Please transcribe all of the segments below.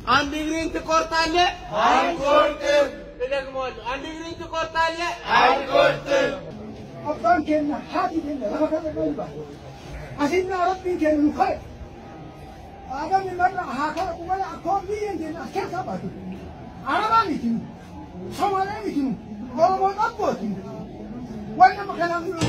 አንድ እግሬን ትቆርጣለህ? አንቆርጥም፣ እደግመዋለሁ። አንድ እግሬን ትቆርጣለህ? አንቆርጥም። abbaan keenya haati keenya lafa kana qalba asinnaa rabbiin keenya nu ka'e aadamni marra haa kana qubala akkoo biyyeen keenya as keessaa baatu arabaa miti nu somalee miti nu oromoo dhabbooti waan nama kanaaf nu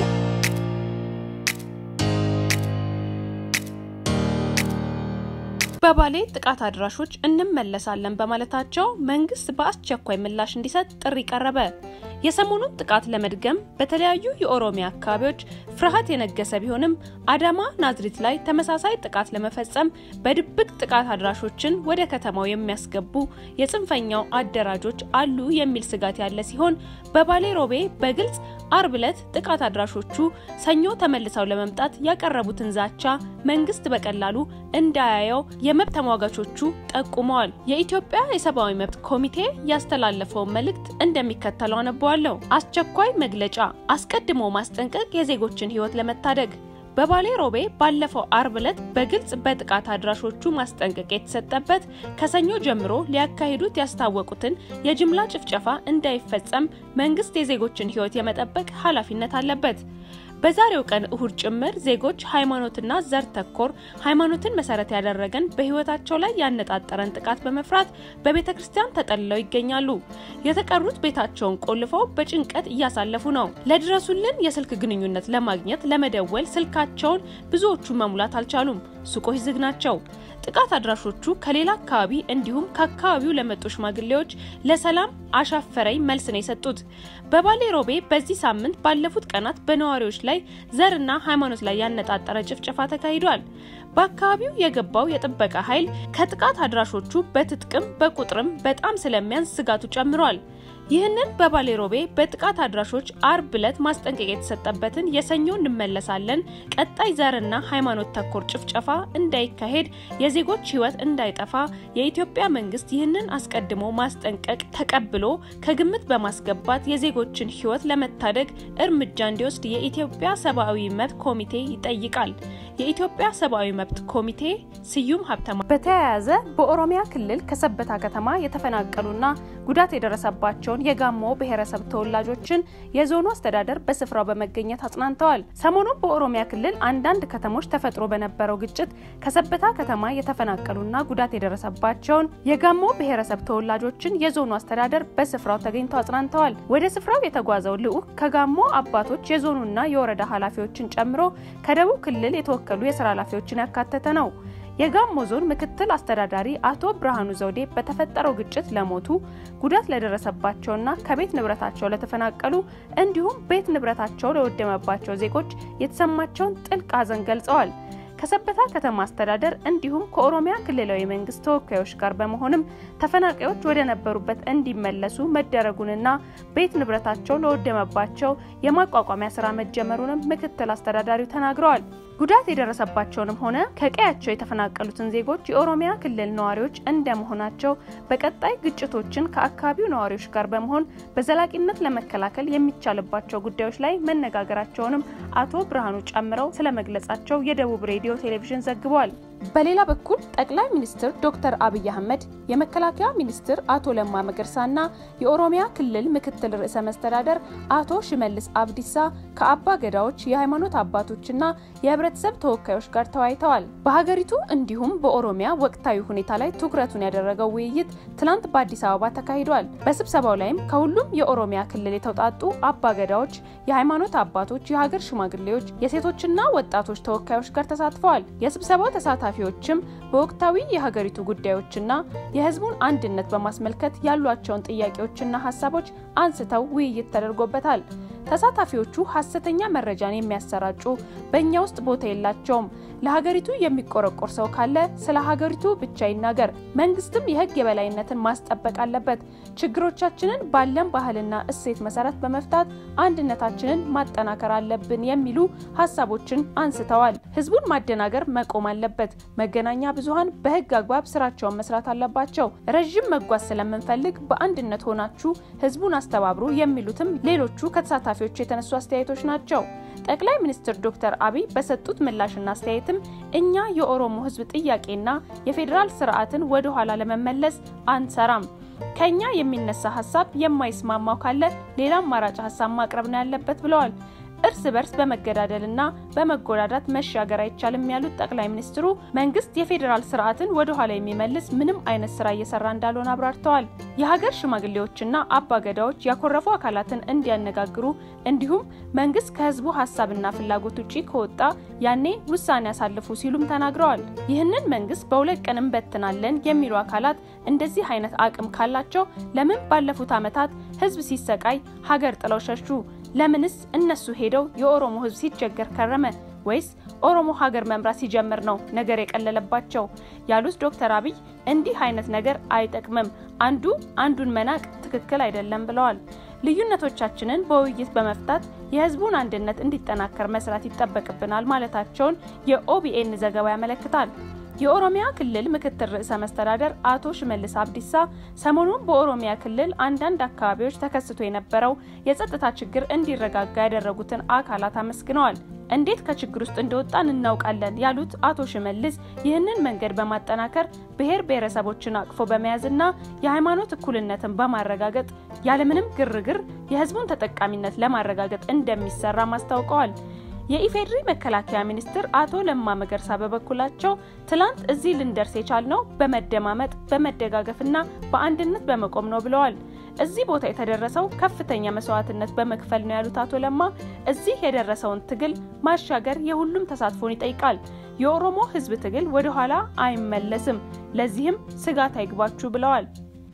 በባሌ ጥቃት አድራሾች እንመለሳለን በማለታቸው መንግስት በአስቸኳይ ምላሽ እንዲሰጥ ጥሪ ቀረበ። የሰሞኑን ጥቃት ለመድገም በተለያዩ የኦሮሚያ አካባቢዎች ፍርሃት የነገሰ ቢሆንም አዳማ ናዝሪት ላይ ተመሳሳይ ጥቃት ለመፈጸም በድብቅ ጥቃት አድራሾችን ወደ ከተማው የሚያስገቡ የጽንፈኛው አደራጆች አሉ የሚል ስጋት ያለ ሲሆን በባሌ ሮቤ በግልጽ አርብ ዕለት ጥቃት አድራሾቹ ሰኞ ተመልሰው ለመምጣት ያቀረቡትን ዛቻ መንግስት በቀላሉ እንዳያየው የመብት ተሟጋቾቹ ጠቁመዋል። የኢትዮጵያ የሰብአዊ መብት ኮሚቴ ያስተላለፈውን መልእክት እንደሚከተለው አነበዋለሁ። አስቸኳይ መግለጫ፣ አስቀድሞ ማስጠንቀቅ የዜጎችን ህይወት ለመታደግ በባሌ ሮቤ ባለፈው አርብ ዕለት በግልጽ በጥቃት አድራሾቹ ማስጠንቀቂያ የተሰጠበት ከሰኞ ጀምሮ ሊያካሂዱት ያስታወቁትን የጅምላ ጭፍጨፋ እንዳይፈጸም መንግስት የዜጎችን ህይወት የመጠበቅ ኃላፊነት አለበት። በዛሬው ቀን እሁድ ጭምር ዜጎች ሃይማኖትና ዘር ተኮር ሃይማኖትን መሰረት ያደረገን በህይወታቸው ላይ ያነጣጠረን ጥቃት በመፍራት በቤተ ክርስቲያን ተጠልለው ይገኛሉ። የተቀሩት ቤታቸውን ቆልፈው በጭንቀት እያሳለፉ ነው። ለድረሱልን የስልክ ግንኙነት ለማግኘት ለመደወል ስልካቸውን ብዙዎቹ መሙላት አልቻሉም። ሱቆች ዝግ ናቸው። ጥቃት አድራሾቹ ከሌላ አካባቢ እንዲሁም ከአካባቢው ለመጡ ሽማግሌዎች ለሰላም አሻፈረኝ መልስ ነው የሰጡት። በባሌ ሮቤ በዚህ ሳምንት ባለፉት ቀናት በነዋሪዎች ላይ ዘርና ሃይማኖት ላይ ያነጣጠረ ጭፍጨፋ ተካሂዷል። በአካባቢው የገባው የጥበቃ ኃይል ከጥቃት አድራሾቹ በትጥቅም በቁጥርም በጣም ስለሚያንስ ስጋቱ ጨምሯል። ይህንን በባሌ ሮቤ በጥቃት አድራሾች አርብ ዕለት ማስጠንቀቂያ የተሰጠበትን የሰኞ እንመለሳለን ቀጣይ ዘርና ሃይማኖት ተኮር ጭፍጨፋ እንዳይካሄድ የዜጎች ሕይወት እንዳይጠፋ የኢትዮጵያ መንግስት ይህንን አስቀድሞ ማስጠንቀቅ ተቀብሎ ከግምት በማስገባት የዜጎችን ሕይወት ለመታደግ እርምጃ እንዲወስድ የኢትዮጵያ ሰብአዊ መብት ኮሚቴ ይጠይቃል። የኢትዮጵያ ሰብአዊ መብት ኮሚቴ ስዩም ሀብተማ። በተያያዘ በኦሮሚያ ክልል ከሰበታ ከተማ የተፈናቀሉና ጉዳት የደረሰባቸውን የጋሞ ብሔረሰብ ተወላጆችን የዞኑ አስተዳደር በስፍራው በመገኘት አጽናንተዋል። ሰሞኑን በኦሮሚያ ክልል አንዳንድ ከተሞች ተፈጥሮ በነበረው ግጭት ከሰበታ ከተማ የተፈናቀሉና ጉዳት የደረሰባቸውን የጋሞ ብሔረሰብ ተወላጆችን የዞኑ አስተዳደር በስፍራው ተገኝተው አጽናንተዋል። ወደ ስፍራው የተጓዘው ልዑክ ከጋሞ አባቶች የዞኑና የወረዳ ኃላፊዎችን ጨምሮ ከደቡብ ክልል የተወከሉ የስራ ኃላፊዎችን ያካተተ ነው። የጋሞ ዞን ምክትል አስተዳዳሪ አቶ ብርሃኑ ዘውዴ በተፈጠረው ግጭት ለሞቱ ጉዳት ለደረሰባቸውና ከቤት ንብረታቸው ለተፈናቀሉ እንዲሁም ቤት ንብረታቸው ለወደመባቸው ዜጎች የተሰማቸውን ጥልቅ ሐዘን ገልጸዋል። ከሰበታ ከተማ አስተዳደር እንዲሁም ከኦሮሚያ ክልላዊ መንግስት ተወካዮች ጋር በመሆንም ተፈናቃዮች ወደ ነበሩበት እንዲመለሱ መደረጉንና ቤት ንብረታቸው ለወደመባቸው የማቋቋሚያ ስራ መጀመሩንም ምክትል አስተዳዳሪው ተናግረዋል። ጉዳት የደረሰባቸውንም ሆነ ከቀያቸው የተፈናቀሉትን ዜጎች የኦሮሚያ ክልል ነዋሪዎች እንደመሆናቸው በቀጣይ ግጭቶችን ከአካባቢው ነዋሪዎች ጋር በመሆን በዘላቂነት ለመከላከል የሚቻልባቸው ጉዳዮች ላይ መነጋገራቸውንም አቶ ብርሃኑ ጨምረው ስለመግለጻቸው የደቡብ ሬዲዮ ቴሌቪዥን ዘግቧል። በሌላ በኩል ጠቅላይ ሚኒስትር ዶክተር አብይ አህመድ የመከላከያ ሚኒስትር አቶ ለማ መገርሳና የኦሮሚያ ክልል ምክትል ርዕሰ መስተዳደር አቶ ሽመልስ አብዲሳ ከአባ ገዳዎች የሃይማኖት አባቶችና የህብረተሰብ ተወካዮች ጋር ተወያይተዋል። በሀገሪቱ እንዲሁም በኦሮሚያ ወቅታዊ ሁኔታ ላይ ትኩረቱን ያደረገው ውይይት ትናንት በአዲስ አበባ ተካሂዷል። በስብሰባው ላይም ከሁሉም የኦሮሚያ ክልል የተውጣጡ አባ ገዳዎች፣ የሃይማኖት አባቶች፣ የሀገር ሽማግሌዎች፣ የሴቶችና ወጣቶች ተወካዮች ጋር ተሳትፈዋል። የስብሰባው ተሳታፊዎችም በወቅታዊ የሀገሪቱ ጉዳዮችና የህዝቡን አንድነት በማስመልከት ያሏቸውን ጥያቄዎችና ሀሳቦች አንስተው ውይይት ተደርጎበታል። ተሳታፊዎቹ ሀሰተኛ መረጃን የሚያሰራጩ በእኛ ውስጥ ቦታ የላቸውም፣ ለሀገሪቱ የሚቆረቆር ሰው ካለ ስለ ሀገሪቱ ብቻ ይናገር፣ መንግስትም የህግ የበላይነትን ማስጠበቅ አለበት፣ ችግሮቻችንን ባለን ባህልና እሴት መሰረት በመፍታት አንድነታችንን ማጠናከር አለብን የሚሉ ሀሳቦችን አንስተዋል። ህዝቡን ማደናገር መቆም አለበት፣ መገናኛ ብዙሀን በህግ አግባብ ስራቸውን መስራት አለባቸው፣ ረዥም መጓዝ ስለምንፈልግ በአንድነት ሆናችሁ ህዝቡን አስተባብሩ የሚሉትም ሌሎቹ ከተሳታፊዎች የተነሱ አስተያየቶች ናቸው። ጠቅላይ ሚኒስትር ዶክተር አብይ በሰጡት ምላሽና አስተያየትም እኛ የኦሮሞ ሕዝብ ጥያቄና የፌዴራል ስርዓትን ወደ ኋላ ለመመለስ አንሰራም፣ ከኛ የሚነሳ ሀሳብ የማይስማማው ካለ ሌላ አማራጭ ሀሳብ ማቅረብ ነው ያለበት ብለዋል። እርስ በርስ በመገዳደልና በመጎዳዳት መሻገር አይቻልም ያሉት ጠቅላይ ሚኒስትሩ መንግስት የፌዴራል ስርዓትን ወደ ኋላ የሚመልስ ምንም አይነት ስራ እየሰራ እንዳልሆነ አብራርተዋል። የሀገር ሽማግሌዎችና አባገዳዎች ያኮረፉ አካላትን እንዲያነጋግሩ እንዲሁም መንግስት ከህዝቡ ሀሳብና ፍላጎት ውጪ ከወጣ ያኔ ውሳኔ ያሳልፉ ሲሉም ተናግረዋል። ይህንን መንግስት በሁለት ቀን እንበትናለን የሚሉ አካላት እንደዚህ አይነት አቅም ካላቸው ለምን ባለፉት ዓመታት ህዝብ ሲሰቃይ ሀገር ጥለው ሸሹ? ለምንስ እነሱ ሄደው የኦሮሞ ህዝብ ሲቸገር ከረመ? ወይስ ኦሮሞ ሀገር መምራት ሲጀምር ነው ነገር የቀለለባቸው? ያሉት ዶክተር አብይ እንዲህ አይነት ነገር አይጠቅምም፣ አንዱ አንዱን መናቅ ትክክል አይደለም ብለዋል። ልዩነቶቻችንን በውይይት በመፍታት የህዝቡን አንድነት እንዲጠናከር መስራት ይጠበቅብናል ማለታቸውን የኦቢኤን ዘገባ ያመለክታል። የኦሮሚያ ክልል ምክትል ርዕሰ መስተዳደር አቶ ሽመልስ አብዲሳ ሰሞኑን በኦሮሚያ ክልል አንዳንድ አካባቢዎች ተከስቶ የነበረው የጸጥታ ችግር እንዲረጋጋ ያደረጉትን አካላት አመስግነዋል። እንዴት ከችግር ውስጥ እንደወጣን እናውቃለን ያሉት አቶ ሽመልስ ይህንን መንገድ በማጠናከር ብሔር ብሔረሰቦችን አቅፎ በመያዝና የሃይማኖት እኩልነትን በማረጋገጥ ያለምንም ግርግር የህዝቡን ተጠቃሚነት ለማረጋገጥ እንደሚሰራም አስታውቀዋል። የኢፌዴሪ መከላከያ ሚኒስትር አቶ ለማ መገርሳ በበኩላቸው ትላንት እዚህ ልንደርስ የቻልነው በመደማመጥ በመደጋገፍና በአንድነት በመቆም ነው ብለዋል። እዚህ ቦታ የተደረሰው ከፍተኛ መስዋዕትነት በመክፈል ነው ያሉት አቶ ለማ እዚህ የደረሰውን ትግል ማሻገር የሁሉም ተሳትፎን ይጠይቃል። የኦሮሞ ህዝብ ትግል ወደ ኋላ አይመለስም፣ ለዚህም ስጋት አይግባችሁ ብለዋል።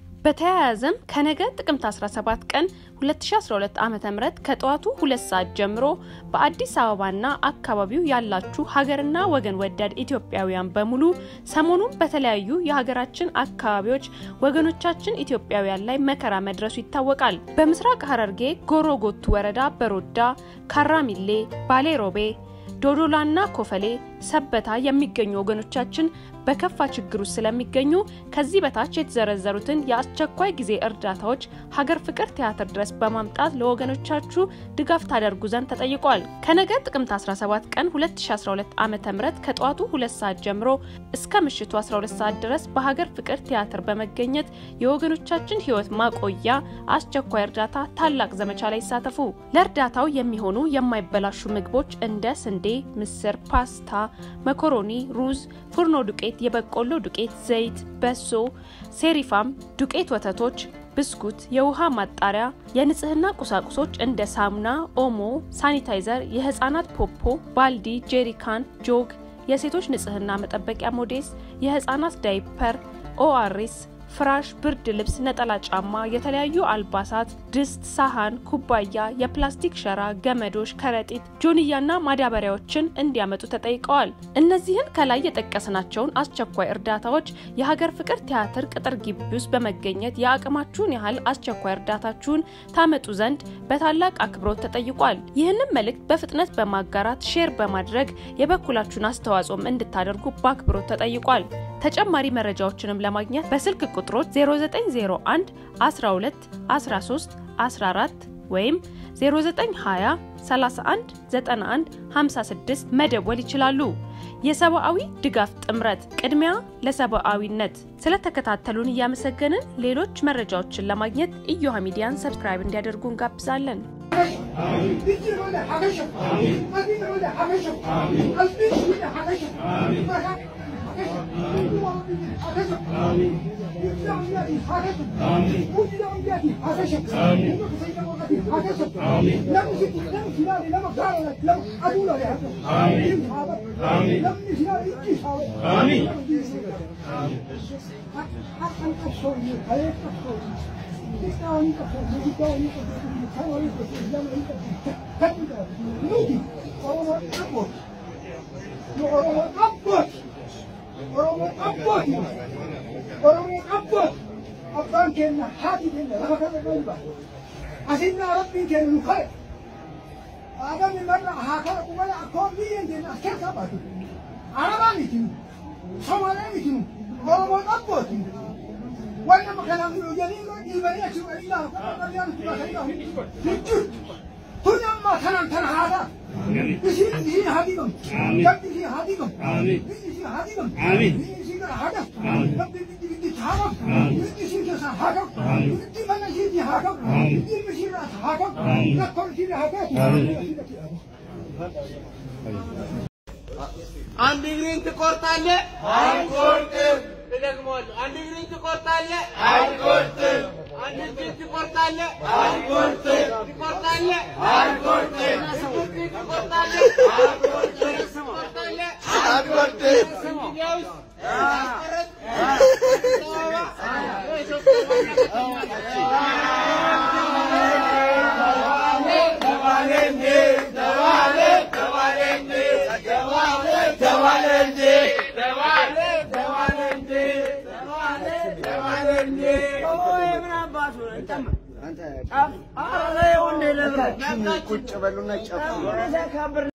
በተያያዘም ከነገ ጥቅምት 17 ቀን 2012 ዓ.ም ከጠዋቱ ሁለት ሰዓት ጀምሮ በአዲስ አበባና አካባቢው ያላችሁ ሀገርና ወገን ወዳድ ኢትዮጵያውያን በሙሉ ሰሞኑን በተለያዩ የሀገራችን አካባቢዎች ወገኖቻችን ኢትዮጵያውያን ላይ መከራ መድረሱ ይታወቃል። በምስራቅ ሐረርጌ ጎሮ ጎቱ ወረዳ በሮዳ፣ ካራሚሌ፣ ባሌ ሮቤ ዶዶላና ኮፈሌ ሰበታ የሚገኙ ወገኖቻችን በከፋ ችግር ውስጥ ስለሚገኙ ከዚህ በታች የተዘረዘሩትን የአስቸኳይ ጊዜ እርዳታዎች ሀገር ፍቅር ቲያትር ድረስ በማምጣት ለወገኖቻችሁ ድጋፍ ታደርጉ ዘንድ ተጠይቋል። ከነገ ጥቅምት 17 ቀን 2012 ዓ ም ከጠዋቱ 2 ሰዓት ጀምሮ እስከ ምሽቱ 12 ሰዓት ድረስ በሀገር ፍቅር ቲያትር በመገኘት የወገኖቻችን ሕይወት ማቆያ አስቸኳይ እርዳታ ታላቅ ዘመቻ ላይ ይሳተፉ። ለእርዳታው የሚሆኑ የማይበላሹ ምግቦች እንደ ስንዴ፣ ምስር፣ ፓስታ፣ መኮሮኒ፣ ሩዝ፣ ፉርኖ ዱቄት፣ የበቆሎ ዱቄት፣ ዘይት፣ በሶ፣ ሴሪፋም፣ ዱቄት ወተቶች ብስኩት፣ የውሃ ማጣሪያ፣ የንጽህና ቁሳቁሶች እንደ ሳሙና፣ ኦሞ፣ ሳኒታይዘር፣ የህፃናት ፖፖ፣ ባልዲ፣ ጄሪካን፣ ጆግ፣ የሴቶች ንጽህና መጠበቂያ ሞዴስ፣ የህፃናት ዳይፐር፣ ኦአርኤስ ፍራሽ፣ ብርድ ልብስ፣ ነጠላ ጫማ፣ የተለያዩ አልባሳት፣ ድስት፣ ሳህን፣ ኩባያ፣ የፕላስቲክ ሸራ፣ ገመዶች፣ ከረጢት፣ ጆንያና ማዳበሪያዎችን እንዲያመጡ ተጠይቀዋል። እነዚህን ከላይ የጠቀስናቸውን አስቸኳይ እርዳታዎች የሀገር ፍቅር ቲያትር ቅጥር ግቢ ውስጥ በመገኘት የአቅማችሁን ያህል አስቸኳይ እርዳታችሁን ታመጡ ዘንድ በታላቅ አክብሮት ተጠይቋል። ይህንን መልእክት በፍጥነት በማጋራት ሼር በማድረግ የበኩላችሁን አስተዋጽኦም እንድታደርጉ በአክብሮት ተጠይቋል። ተጨማሪ መረጃዎችንም ለማግኘት በስልክ ቁጥሮች 0901 12 13 14 ወይም 0920 31 91 56 መደወል ይችላሉ። የሰብአዊ ድጋፍ ጥምረት ቅድሚያ ለሰብአዊነት። ስለተከታተሉን እያመሰገንን ሌሎች መረጃዎችን ለማግኘት ኢዮሃ ሚዲያን ሰብስክራይብ እንዲያደርጉ እንጋብዛለን። abbaan keenya haati keenya lafa kana qalba asinnaa rabbiin keenya nu kale aadamni marra haa kana qubala akkoon biyyeen keenya as keessaa baatu arabaa miti nu somalee miti nu oromoon abbooti waan nama kanaaf nu janii nu dhiibanii achi ilaahu kana qabyaan itti baasanii hin jirtu tuni amma ተናን ተና ሀዳ እሺ እሺ ሀዲቅም ገብት እሺ ሀዲቅም እሺ ሀዲቅም እሺ ገር ሀዳ ገብት እሺ እሺ ሀዳም እሺ ከሳ ሀዳም እሺ መነሺ እሺ ሀዳም እሺ ምሺ ራስ ሀዳም ለኮል እሺ ሀዳም አንድ እግሬን ትቆርጣለህ? አንቆርጥም እደግመዋለሁ። አንድ እግሬን ትቆርጣለህ? አንቆርጥም አንድ እጅን ትቆርጣለህ? አንቆርጥም ትቆርጣለህ? አንቆርጥም እጅን ትቆርጣለህ? ትቆርጣለህ? አንቆርጥም እንግዲያውስ አስቆረጥ አዲስ አበባ የኢትዮጵያ ዋና ተባለ እንዴ ተባለ ተባለ እንዴ ተባለ ተባለ እንዴ ተባለ ተባለ እንዴ ተባለ ተባለ እንዴ ቁጭ በሉና ጨፍሩ።